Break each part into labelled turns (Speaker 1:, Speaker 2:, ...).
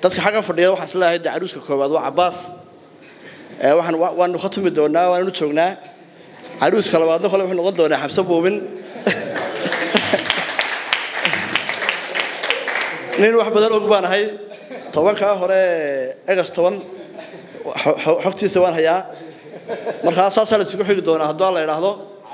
Speaker 1: dadka xaggan fadhiya waxaan isleeyahay de caruuska koowaad waa cabaas waxaan waanu ka tumi doonaa waananu joognaa caruuska labaadna kole wuxuu noqon doonaa xabse buubin nin wax badan og baan ahay tobankaa hore egas toban xogtiisa waan hayaa markaa saasaa la isugu xigi doonaa hadduu alla idhaahdo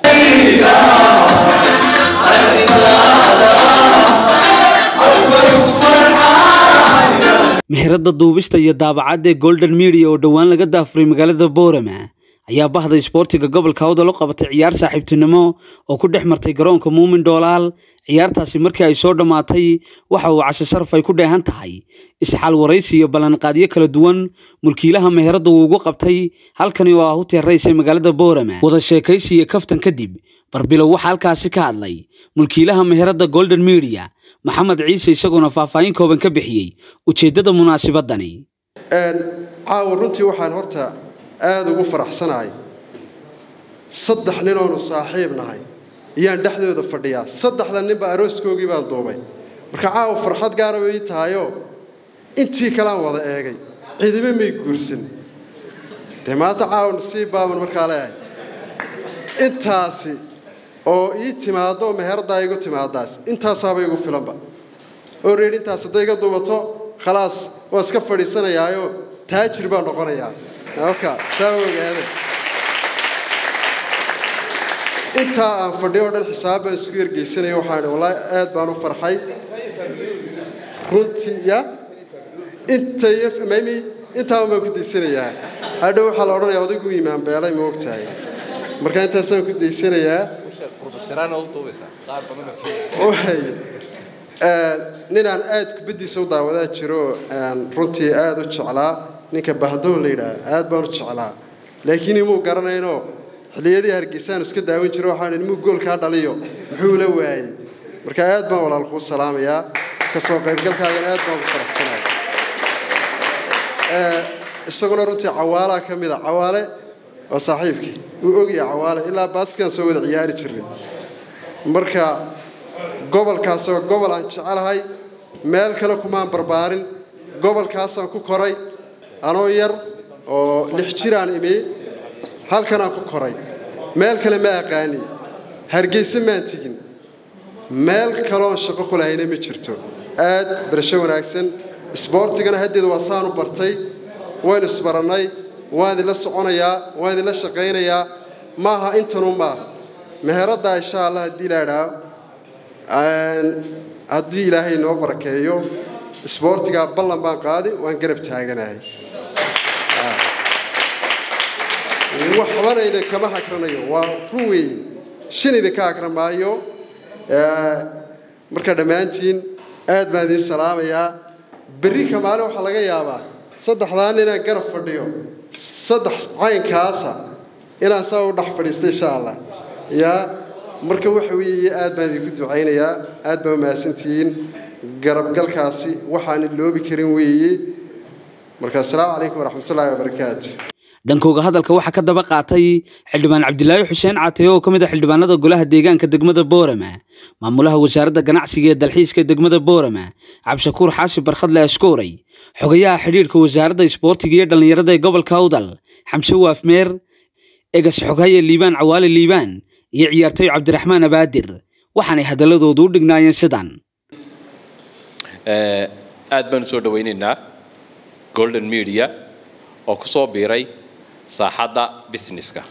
Speaker 2: meherada duubista iyo daabacadda ee golden media oo dhowaan laga daafuray magaalada boorama ayaa bahda isboortiga gobolka awdal u qabatay ciyaar saaxiibtinimo oo ku dhex martay garoonka muumin dhoolaal ciyaartaasi markii ay soo dhammaatay waxa uu casho sharaf ay ku dheehan tahay isxaal waraysi iyo ballanqaadyo kala duwan mulkiilaha meherada uu ugu qabtay halkani oo ah u teeraysay magaalada boorama wada sheekaysi iyo kaftan kadib barbilow waxaa halkaasi ka hadlay mulkiilaha meherada golden media maxamed ciise isagoona faahfaahin kooban ka bixiyey ujeeddada munaasibadani
Speaker 3: caawa runtii waxaan horta aada ugu faraxsanahay saddex ninoonu saaxiib nahay ayaan dhexdooda fadhiyaa saddexda ninba arooskoogii baan duubay marka caawa farxad gaara bay ii tahayoo intii kalean wada eegay ciidamo may guursan dee maanta caawa nasiib baaban markaa leeyahay intaasi oo ii timaaddo meherdaa igu timaadaas intaasaaba igu filanba oo reer intaas hadday iga duubato khalaas waan iska fadhiisanayaayo taajir baan noqonayaa halka saa ogaade intaa aan fadhiyo o dhan xisaab baan isku yergeysanaya waxaan wallaahi aad baan u farxay runtii ya intay mami intaaba baan ku daysanayaa hadhow waxaa la odhanayaa odaygu iimaan beelay ma ogtahay marka intaasaan ku daysanayaa ninaan aad kubaddiisa u daawadaa jiro runtii aada u jeclaa ninka bahdoon la yidhaah aad baan u jeclaa laakiin imuu garanaynoo xilliyadii hargeysaan iska daawan jiro waxaan imuu goolkaa dhaliyo muxuu la waayey marka aad baan walaal kuu salaamayaa kasoo qaybgalkaagana aad baan ugu faraxsanaya isaguna runtii cawaalaa ka mid a cawaale waa saaxiibkii uu ogaya cawaale ilaa baaskaan soo wada ciyaari jirnay marka gobolkaasoo gobol aan jecelahay meel kale kumaan barbaarin gobolkaasaan ku koray anoo yar oo lix jiraan imi halkanaan ku koray meel kale ma aqaani hargeyse maan tegin meel kaloon shaqo ku lahayna ma jirto aad barasho wanaagsan isboortigana haddeeda waa saanu bartay waynu isbarannay waan idinla soconayaa waan idinla shaqaynayaa maaha intanu maa meheraddaa insha allah haddii la idhaa haddii ilaahay noo barakeeyo isboortigaa ballan baan qaadi waan garab taaganahay waxbana idinkama hakranayo waa run weeye shan idinka hakran maayo marka dhammaantiin aad baan idiin salaamayaa berri ka maalin waxaa laga yaabaa saddexdaan inaan garab fadhiyo saddex caynkaasa inaan saa u dhex fadhiista insha allah yaa marka waxa weeye aad baan idinku ducaynayaa aad baa umahadsantihiin garabgalkaasi waxaan iloobi karin weeye marka assalaamu calaykum waraxmatullaahi wabarakaatu
Speaker 2: dhankooga hadalka waxaa ka daba qaatay xildhibaan cabdilaahi xuseen caataye oo ka mid ah xildhibaanada golaha deegaanka degmada boorama maamulaha wasaaradda ganacsiga ee dalxiiska ee degmada boorama cabdishakuur xaashi barkhadle ashkooray xogayaha xidhiidhka wasaaradda isboortiga iyo dhallinyarada ee gobolka awdal xamse waafmeer egas xoghaye liibaan cawaale liibaan iyo ciyaartoy cabdiraxmaan abaadir waxaanay hadalladoodu u dhignaayeen sidan
Speaker 4: aad baan usoo dhawaynaynaa golden media oo ku soo biiray saaxadda businesska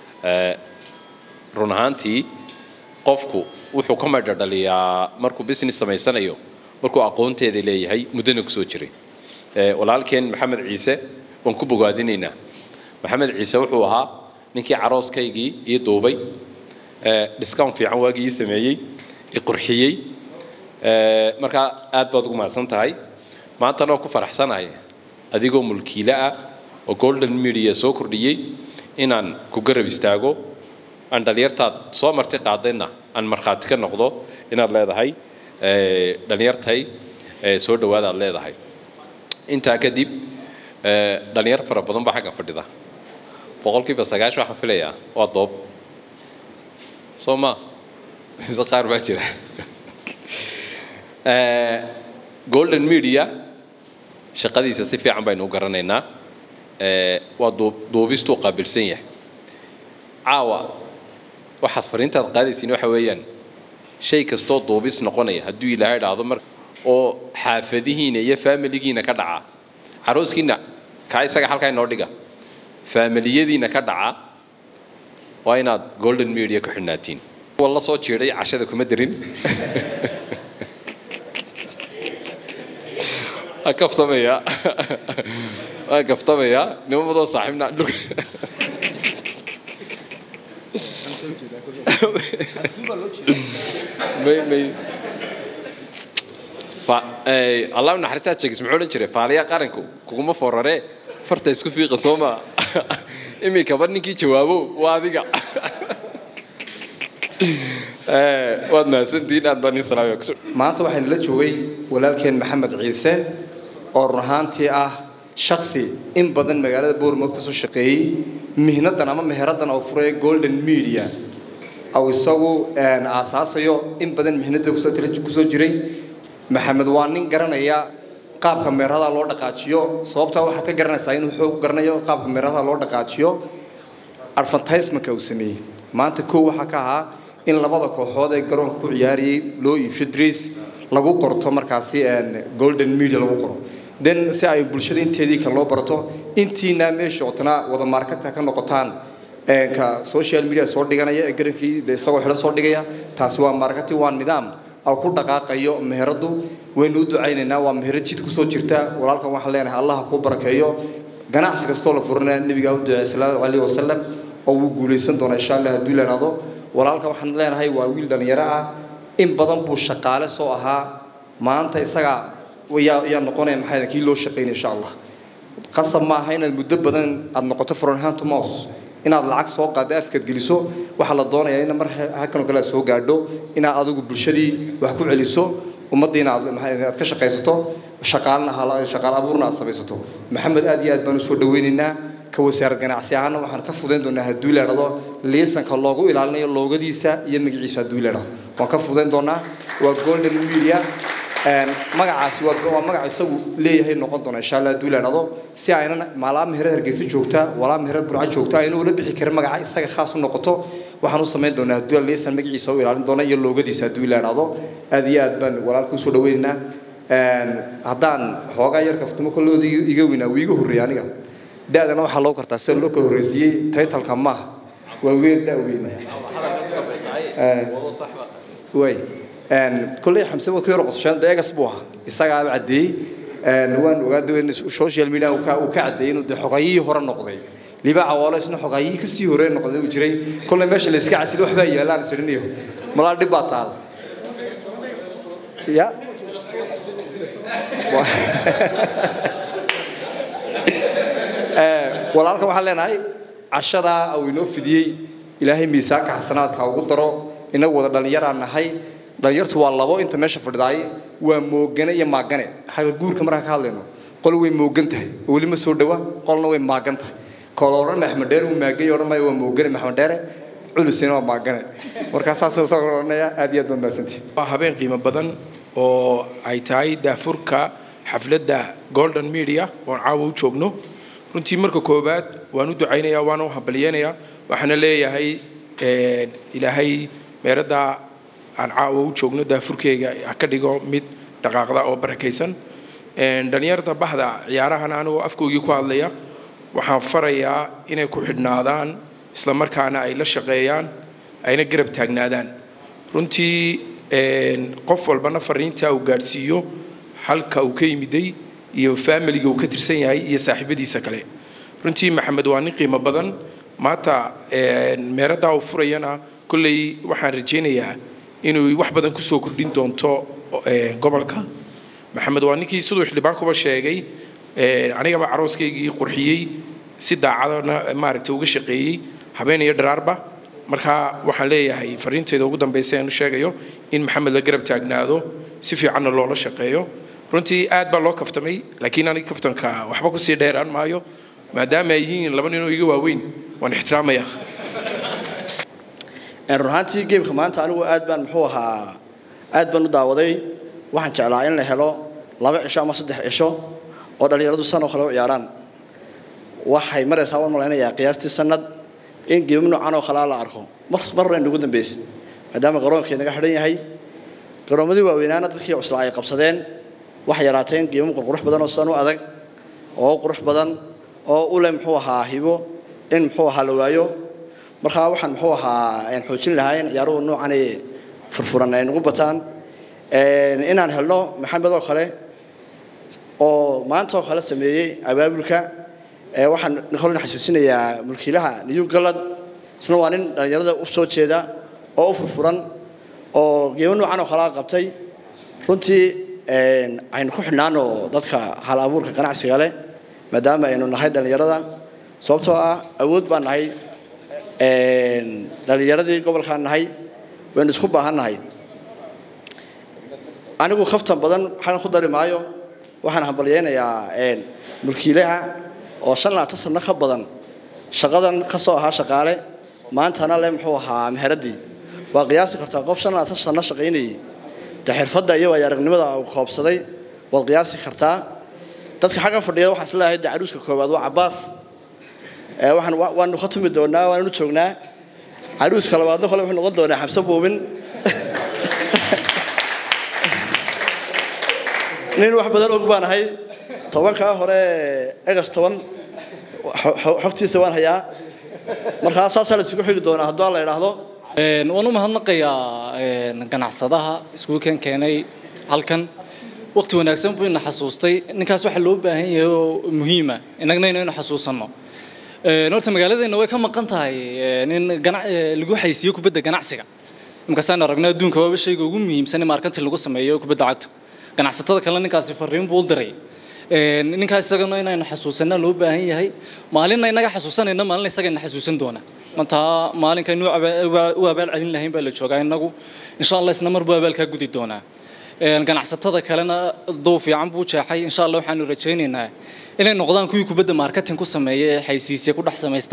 Speaker 4: run ahaantii qofku wuxuu ka madha dhaliyaa markuu business samaysanayo markuu aqoonteeda leeyahay muddana kusoo jiray walaalkeen maxamed ciise waan ku bogaadinaynaa maxamed ciise wuxuu ahaa ninkii carooskaygii ii duubay discount fiican waagii ii sameeyey i qurxiyey markaa aad baad ugu mahadsan tahay maantana oo ku faraxsanahay adigoo mulkiile ah oo golden media soo kordhiyey inaan ku garab istaago aan dhalinyartaad soo marti qaadayna aan markhaati ka noqdo inaad leedahay dhalinyartay soo dhawaada aad leedahay intaa kadib dhalinyar fara badan baa xagga fadhida boqolkiiba sagaashan waxaan filayaa waa doob soo ma mise qaar baa jira golden media shaqadiisa si fiican baynu u garanaynaa waa duubistuu qaabilsan yahay caawa waxaad fariintaad qaadaysiin waxa weeyaan shay kastoo duubis noqonaya hadduu ilaahay dhaahdo mar oo xaafadihiina iyo faamiligiina ka dhaca carooskiina kaa isaga halkaa inoo dhiga faamiliyadiina ka dhaca waa inaad golden media ku xidhnaatiin kuwa la soo jiiday cashada kuma darin waa kaftamaya waa kaftamaya nimamadoo saaxiibna dhulka may may allah naxariistaa jeegis muxuu odhan jiray faaliyaa qaranku kuguma forare farta isku fiiqa soo maa iminkaba ninkii jawaabo waa adiga waad mahadsantihiin aad baan ii salaamaya
Speaker 5: maanta waxaynu la joogay walaalkeen maxamed ciise oo run ahaantii ah shaksi in badan magaalada boorma kasoo shaqeeyey mihnadan ama meheradan oo furay golden media aw isagu aasaasayo in badan mihnada kusoo tala kusoo jiray maxamed waa nin garanaya qaabka meerada loo dhaqaajiyo sababtaa waxaad ka garanaysaa inuu xoog garanayo qaabka meerada loo dhaqaajiyo advertisementka uu sameeyey maanta kow waxaa ka ahaa in labada kooxood ee garoonka ku ciyaariyey loo iibsho dres lagu qorto markaasi golden media lagu qoro then si ay bulshada inteedii kale loo barato intiina meesha otana wada marketka ka noqotaan ka social media soo dhiganaya ee garankii isagoo xidhan soo dhigaya taasi waa marketing waa nidaam aw ku dhaqaaqayo meheradu waynu u ducaynaynaa waa meherad jid kusoo jirta walaalkan waxaan leenahay allah kuu barakeeyo ganacsi kastoo la furanaya nebigaa u duceey sallallahu alayhi wasallam oo wuu guulaysan doonaa insha allah hadduu leeraado walaalkan waxaan leenahay waa wiil dhalinyaro ah in badan buu shaqaale soo ahaa maanta isaga yaa yaa noqonaya maxay kii loo shaqaynaya insha allah qasab ma aha inaad muddo badan aad noqoto from hand to mouth inaad lacag soo qaado afkaad geliso waxaa la doonayaa in mar halkan oo kale aad soo gaadho inaad adigu bulshadii wax ku celiso ummaddiina aad aad ka shaqaysato shaqaalna shaqaal abuurna aad samaysato maxamed aad iyo aad baan usoo dhaweynaynaa ka wasaarad ganacsi ahaana waxaan ka fudayn doonaa hadduu leedhado liisanka loogu ilaalinayo loogadiisa iyo magaciisa hadduu leedhado waan ka fudayn doonaa waa golden media magacaasi waa magac isagu leeyahay noqon doona insha allah hadduu leedhado si aynan maalaa meherad hargeysa joogta walaa meherad burca joogta aynu ula bixi karin magaca isaga khaas u noqoto waxaan u samayn doonaa hadduu liisan magaciisa u ilaalin doona iyo loogadiisa hadduu leedhado aad iyo aad baan walaalka usoo dhaweynaynaa haddaan xoogaa yar kaftamo kollooda iga weynaa wuu iga horreeyay aniga da-dana waxaa loo kartaa sida loo kala horreysiiyey taytalka maaha waa weer da weyn way kolley xamse waa ku yar qosasheen deegas buu ahaa isagaaba caddeeyey waan ogaada in social media uu ka uu ka caddeeyey inuu de xogayihii hore noqday liba cawaalo isna xogayihii kasii hore noqday uu jiray kolley meesha la iska casili waxbaa yaalaan isirinayo malaa dhib baa taal ya walaalka waxaan leenahay cashadaa uu inoo fidiyey ilaahay miisaanka xasanaadka ugu daro inagu wada dhallinyaraan nahay dhallinyartu waa labo inta meesha fadhidaay waa moogane iyo maagane xagga guurka markaan ka hadlayno qol way moogan tahay oo weli ma soo dhawa qolna way maagan tahay koola odhan maxamed dheere uu maagay odhan maayo waa moogane maxamed dheere culusina waa maagane markaa saasuu soo odhanaya aad iyo aad baad mahadsantihi
Speaker 6: waa habeen qiimo badan oo ay tahay daafurka xafladda golden media oon caawa u joogno runtii marka koowaad waan u ducaynayaa waana u hambalyeynayaa waxaana leeyahay ilaahay meeradda aan caawa u joogno daafurkeyga ha ka dhigo mid dhaqaaqda oo barakaysan dhallinyarta bahda ciyaarahan anigoo afkoogii ku hadlaya waxaan farayaa inay ku xidhnaadaan isla markaana ay la shaqeeyaan ayna garab taagnaadaan runtii qof walbana fariintaa uu gaadhsiiyo halka uu ka yimiday iyo faamiliga uu ka tirsan yahay iyo saaxiibadiisa kale runtii maxamed waa nin qiimo badan maanta meeradaa uu furayana kolley waxaan rajaynayaa inuu wax badan kusoo kordhin doonto gobolka maxamed waa ninkii siduu xildhibaankuba sheegay anigaba carooskaygii qurxiyey si daacadana maaragtay uga shaqeeyey habeen iyo dharaarba marka waxaan leeyahay fariinteeda ugu dambaysa aan u sheegayo in maxamed la garab taagnaado si fiicanna loola shaqeeyo runtii aad baa loo kaftamay laakiin aniga kaftanka waxba kusii dheeraan maayo maadaama ay yihiin laba ninoo iga waaweyn waan ixtiraamaya
Speaker 1: run ahaantii geemka maanta anigu aad baan muxuu ahaa aad baan u daawaday waxaan jeclaa in la helo laba cisho ama saddex cisho oo dhallinyaradu san oo kale u ciyaaraan waxay maraysaa waan malaynayaa qiyaastii sanad in geemo noocan oo kalea la arko mar mar hore nagu dambeysay maadaama garoonkii naga xidhan yahay garoomadii waaweynaana dadkii cuslaa ay qabsadeen waxay yaraateen geemo qurqurux badan oo san u adag oo qurux badan oo u leh muxuu ahaa hibo in muxuu ahaa la waayo markaa waxaan muxuu ahaa xoojin lahaa in ciyaaruhu noocan ay furfuran ay nagu bataan inaan helno maxamed oo kale oo maanta oo kale sameeyey abaabulka waxaan kolna xasuusinayaa mulkiilaha new galad isna waa nin dhallinyarada u soo jeeda oo u furfuran oo geemo noocan oo kalea qabtay runtii aynu ku xidhnaano dadka hal abuurka ganacsiga leh maadaama aynu nahay dhallinyarada sababtoo ah awood baan nahay dhallinyaradii gobolkaan nahay waynu isku baahan nahay anigu kaftan badan waxaan ku dari maayo waxaan hambalyeynayaa mulkiilaha oo shan labaatan sano ka badan shaqadan ka soo ahaa shaqaale maantana le muxuu ahaa meheraddii waa qiyaasi kartaa qof shan labaatan sano shaqaynayay de xirfadda iyo waayo aragnimada uu koobsaday waad qiyaasi kartaa dadka xaggan fadhiya waxaan isleeyahay de caruuska koowaad waa cabbaas waxaan waanu ka tumi doonaa waannu joognaa caruuska labaadna kole wuxuu noqon doonaa xabse buubin nin wax badan og baan ahay tobankaa hore egas toban xogtiisa waan hayaa markaa saasaa la isugu xigi doonaa hadduu la idhaahdo
Speaker 7: waan u mahadnaqayaa ganacsadaha iskuulkan keenay halkan waqti wanaagsan buu ina xasuustay ninkaas waxaa loo baahan yahay oo muhiima inagna inaynu xasuusanno horta magaaladeenna way ka maqan tahay nin lagu haysiiyo kubadda ganacsiga imkaasaan aragno adduunka waaba shayga ugu muhiimsan in markanti lagu sameeyo kubadda cagta ganacsatada kale ninkaasi fariin buu u diray ninkaas isagana inaynu xasuusanna loo baahan yahay maalinna inaga xasuusanayna maalin isagana xasuusan doona mantaa maalinkaynu u abaal celin lahayn baa la joogaa inagu insha allah isna mar buu abaalkaa gudi doonaa ganacsatada kalena dow fiican buu jeexay insha allah waxaanu rajaynaynaa inay noqdaan kuwii kubadda marketing ku sameeya ee xaysiisya ku dhex samaysta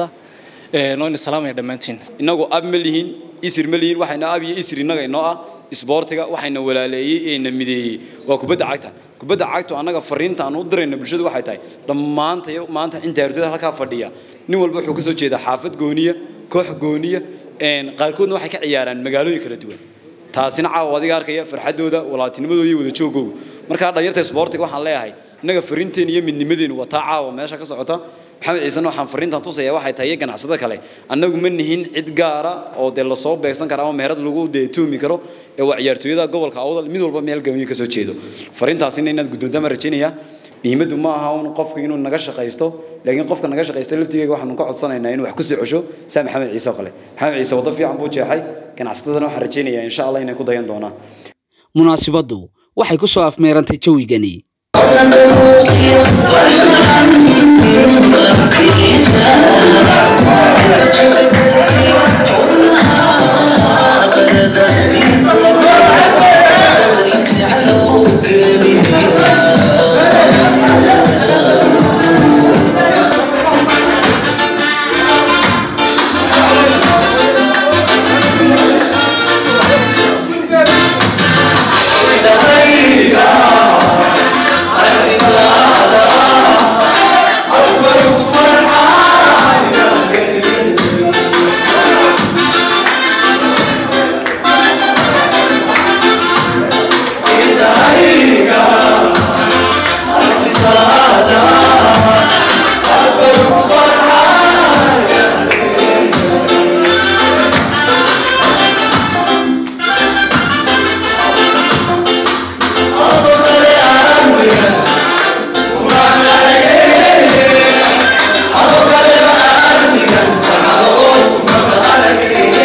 Speaker 7: noonu salaamaya dhammaantiin
Speaker 8: inagu ab ma lihin isir ma lihin waxayna ab iyo isir innaga inoo ah isboortiga waxayna walaaleeyey ee na mideeyey waa kubadda cagta kubadda cagtu annaga fariinta aan u dirayna bulshadu waxay tahay dhammaanta maanta inta ardayda halkaa fadhiya nin walba wuxuu ka soo jeedaa xaafad gooniya koox gooniya qaarkoodna waxay ka ciyaaraan magaalooyin kala duwan taasina caawa adiga arkaya farxadooda walaaltinimadooda iyo wada joogooda markaa dhalinyarta isboortiga waxaan leeyahay innaga fariinteena iyo midnimadeenu waa taa caawa meesha ka socota maxamed ciisena waxaan fariintan tusaya waxay tahay iyo ganacsada kale annagu ma nihin cid gaara oo dee lasoo beegsan kara ama meherad lagu dee tuumi karo ee waa ciyaartooyada gobolka awdal mid walba meel gooniya kasoo jeedo fariintaasina inaad guddoontaama rajaynaya muhiimaddu ma aha un qofku inuu naga shaqaysto laakiin qofka naga shaqaysta laftigeega waxaanu ka codsanaynaa inuu wax ku soo cesho saa maxamed ciise oo kale maxamed ciise waddo fiican buu jeexay ganacsatadana waxaan rajaynayaa insha allah inay ku dayan doonaan
Speaker 2: munaasibaddu waxay ku soo afmeerantay jawigani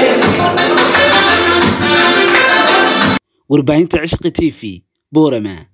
Speaker 2: warbaahinta cishqi t v boorama